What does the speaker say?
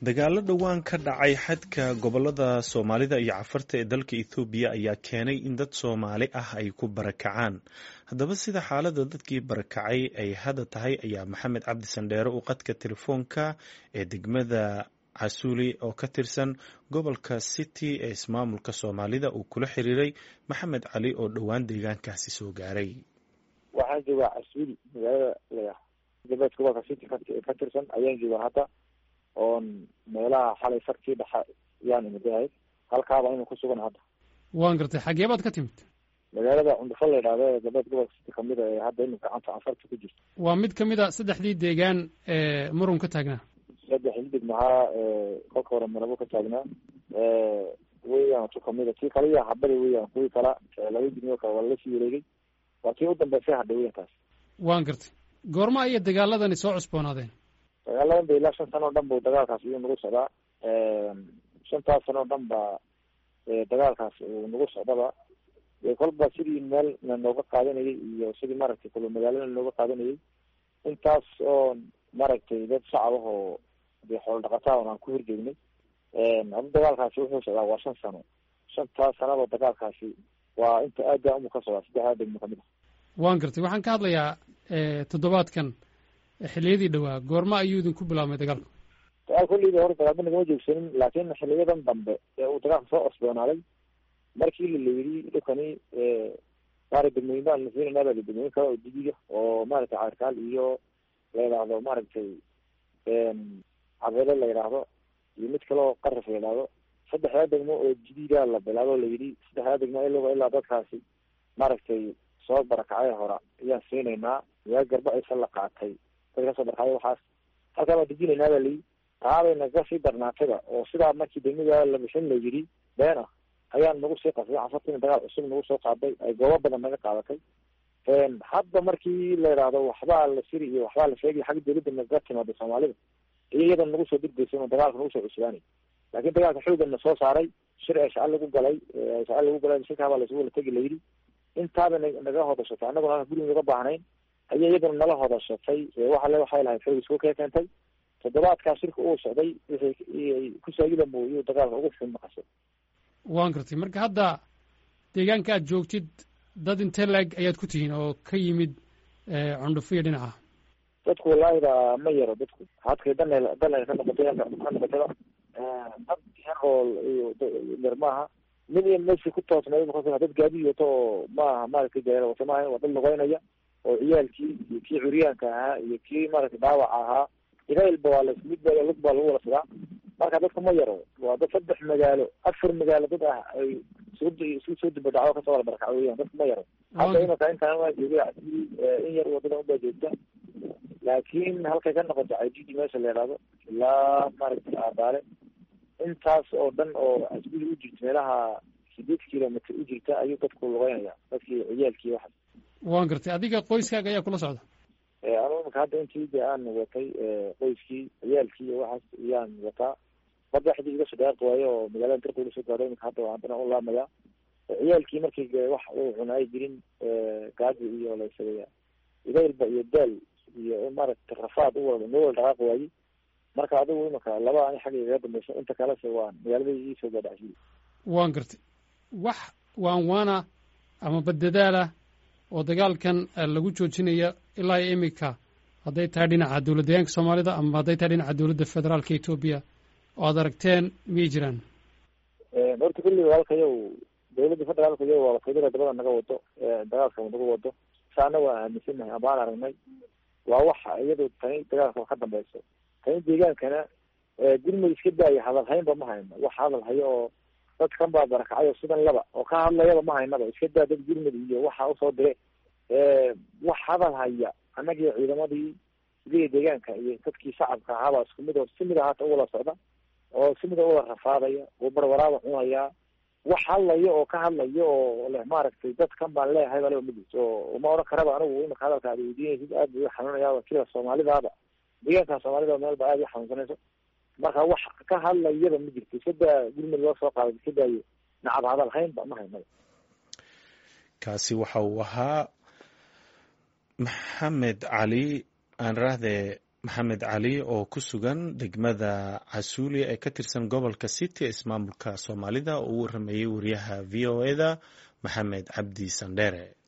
dagaalo dhowaan ka dhacay xadka gobolada soomaalida iyo cafarta ee dalka ethoobiya ayaa keenay in dad soomaali ah ay ku barakacaan haddaba sida xaalada dadkii barakacay ay hadda tahay ayaa maxamed cabdi sandheere uu qadka telefoonka ee degmada casuuli oo ka tirsan gobolka city ee ismaamulka soomaalida uu kula xiriiray maxamed cali oo dhowaan deegaankaasi soo gaaray waxaan joogaa casuuli magaalada la galbeed gobolka city ka tirsan ayaan joogaa hadda oon meelaha xalay farkii dhaxa yaan imidahayd halkaaba inu ku sugan hadda waan gartay xagee baad ka timid magaalada cundufo la yidhahdo ee galbeed gobolka city kamid a ee hadda inu gacanta anfarta ku jirto waa mid kamid a saddexdii deegaan ee murun ka taagnaa saddex hidig mahaa kolka hore marabo ka taagnaa weyan tu kamida tii kale iya habada weyan kuwii kala laba digmo kale waa lasii wareegay waa tii u dambeysay hadha weyankaas waan gartay goorma ayay dagaaladani soo cusboonaadeen dagaaladan ba ilaa shan sano o dhan bu dagaalkaas iyuu nagu socdaa shantaas sano o dhan ba dagaalkaas uu nagu socdaba kolba sidii meel na nooga qaadanayay iyo sidii maaragtay kula magaalada nooga qaadanayay intaas oo maaragtay dad shacab ah oo dee xoolo dhaqataa on aan ku horjeegnay hadda dagaalkaasi wuxuu socdaa waa shan sano shantaas sanaba dagaalkaasi waa inta aada umu ka socdaa saddexdaa degmo kamid a waan gartay waxaan ka hadlayaa toddobaadkan xiliyadii dhowaa goorma ayuu idinku bilaabmay dagaalku dagaal kolleyba hore dagaalba nagama joogsanin laakin xiliyadan dambe ee uu dagaalka soo cosboonaaday markii la yidhi dhulkani maara degmooyin baan nasiinanaa baa degmooyin kale oo didiga oo maaragtay caarkaal iyo la yidhaahdo maaragtay cabeele la yidhaahdo iyo mid kale oo qaraf la yidhaahdo saddexdaa degmo oo jadiida la bilaabo la yidhi saddexdaa degmo ilaa ilaa dadkaasi maaragtay soo barakacay hora ayaan siinaynaa yaa garba aysa la qaatay dad kasoo barakacay waxaas halkaa baan dejinaynaa baa layidhi taabay naga sii darnaatayba oo sidaa markii degmada la bixin la yidhi been ah ayaan nagu sii qasday cafartina dagaal cusub nagu soo qaaday ay goobo badan naga qaadatay hadda markii la yidhaahdo waxbaa la siri iyo waxbaa la sheegay xagga dawladda naga timaada soomaalida iyo iyada nagu soo degdeysa ino dagaalka nagu soo cusbaanay laakin dagaalka xoogan na soo saaray shir ee shaca lagu galay shaca lagu galay shirkaabaa laisugu wala tegi layidhi intaaba naga hodashatay annaguna guriga naga baahnayn ayay iyaduna nala hodashatay waxale waxay lahayd xoog isku kee keentay toddobaadkaa shirka uu socday wixii kusaagilamo iyuu dagaalka ugu xun maqasay waan gartay marka hadda deegaanka aad joogtid dad intee laeg ayaad ku tihiin oo ka yimid cundhufo iyo dhinaca dadku walaahida ma yaro dadku hadkay dan dan ka noqotay ka noqotayba dad yarool iyo yar maaha mid iyo meshi ku toosnay dad gaadi wato oo maaha maaragtay gareer wato maaha waa dad lugeynaya oo ciyaalkii iyo kii curyaanka ahaa iyo kii maaragtay dhaawaca ahaa ilailba waa la mid ba lug baa lagu wala sidaa marka dadku ma yaro waa dad saddex magaalo afar magaalo dad ah ay isku soo duba dhacdo kasoo wala barakaco weyan dadku ma yaro hadda imaka intaan waa joogay in yar wadada unbaa joogta laakin halkay ka noqoto cididi meesha la yidhaahdo ilaa maaragtay aabaale intaas oo dhan oo asbili u jirta meelaha sideed kilomitr u jirta ayuu dadku lugeynaya dadkii ciyaalkii waxaas waan gartay adiga qoyskaaga ayaa kula socda anu imaka hadda intii de aan watay qoyskii ciyaalkii iyo waxaas iyaan wataa madaxdii iga soo dhaaqi waayo oo magaalada darka ula soo gaadho imika hadda haddana u laamaya ciyaalkii markii wax uu cuna ay jirin gaaji iyo laysagaya idaylba iyo daal iyo maaragtay rafaad u wada noo wala dhaqaaqi waayey marka adigu imaka laba ani xagga igaga dambaysa inta kalese waan magaalada ii soo gaadhacsiye waan gartay wax waan waana ama badadaalah oo dagaalkan lagu joojinaya ilaa iyo imika hadday tahay dhinaca dowlad deegaanka soomaalida ama hadday tahay dhinaca dowladda federaalka etoobiya oo aad aragteen miyay jiraan horta kulli walkayow dowladda federaalka iyo waa federa dabada naga wado dagaalka naga wado saana waa aaminsanahay amaan aragnay waa waxa iyado tani dagaalka ka dambeyso tani deegaankana gurmud iska daaya hadal haynba ma hayno wax hadal hayo oo dadkan baa barakacayo sidan laba oo ka hadlayaba ma haynaba iska daa dad gurmud iyo waxa usoo dire wax hadal haya annagiyo ciidamadii sidii deegaanka iyo dadkii shacabka ahaabaa isku mid oo si mid ahaata uwala socda oo si mida uwala rafaadaya oo barwaraaba cunayaa wax hadlayo oo ka hadlayo oo leh maaragtay dadkan baan leeyahay baa midis oo uma odhan karaba anigu imaka hadalka aad weydiinaysid aad bay xanuunayaa sida soomaalidaaba deegaanka soomaalida meel ba aada i xanuunsanayso marka wax ka hadlayaba ma jirto iska daa gurmud loo soo qaaday iska daayo nacab hadal haynba ma haynaba kaasi waxa uu ahaa maxamed cali aan rahdee maxamed cali oo ku sugan degmada casuuliya ee ka tirsan gobolka city ee ismaamulka soomaalida oo u waramayey wariyaha v o eda maxamed cabdi sandheere